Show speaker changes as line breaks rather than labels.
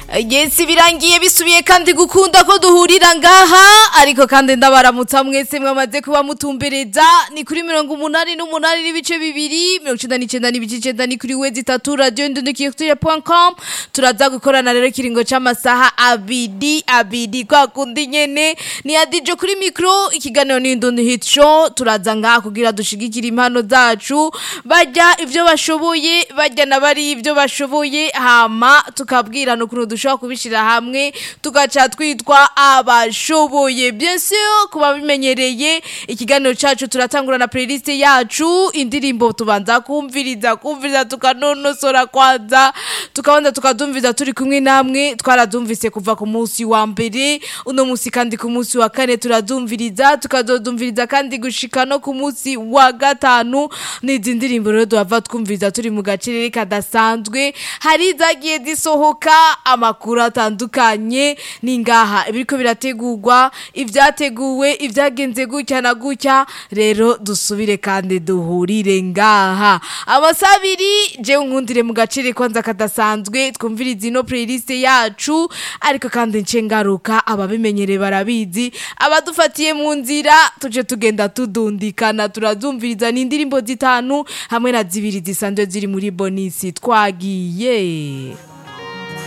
yesi birangiye bisubiye kandi gukunda ko duhurira ngaha ariko kandi ndabaramutsa mwese mwamaze kuba mutumbereza ni kuri mirongo umunani n'umunani n'ibice bibiri mirongo icenda n'icenda n'ibice icenda ni kuri wezi itatu radio indundikiyotire.com turaza gukorana rero ikiringo c'amasaha abiri abiri kwa kundi nyene ni adijo kuri mikro ikiganiro ni indundi hit show turaza ngaha kugira dushigikire impano zacu barya ivyo bashoboye barya na bari ivyo bashoboye hama tukabwirana ukuntu dushobora kubishira hamwe tugaca twitwa abashoboye bien sûr kuba bimenyereye ikiganiro cacu turatangura na playlist yacu indirimbo tubanza kumviriza kumviriza tukanonosora kwanza tukabanza tukadumviza turi kumwe namwe twaradumvise kuva ku munsi wa mbere uno munsi kandi ku munsi wa kane turadumviriza tukazodumviriza kandi gushika no ku munsi wa gatanu n'izi ndirimbo rero duhava twumviriza turi mu gacerere kadasanzwe hari izagiye zisohoka amakuru atandukanye ni ngaha ibiriko birategurwa ibyateguwe ibyagenze gutya na gutya rero dusubire kandi duhurire ngaha amasaha abiri jewe nkundire mu gacere kwanza kadasanzwe twumviriza ino playlist yacu ariko kandi nce ngaruka ababimenyereye barabizi abadufatiye mu nzira tuje tugenda tudundikana turazumviriza ni indirimbo zitanu hamwe na zibiri zisanzwe ziri muri bonisi twagiye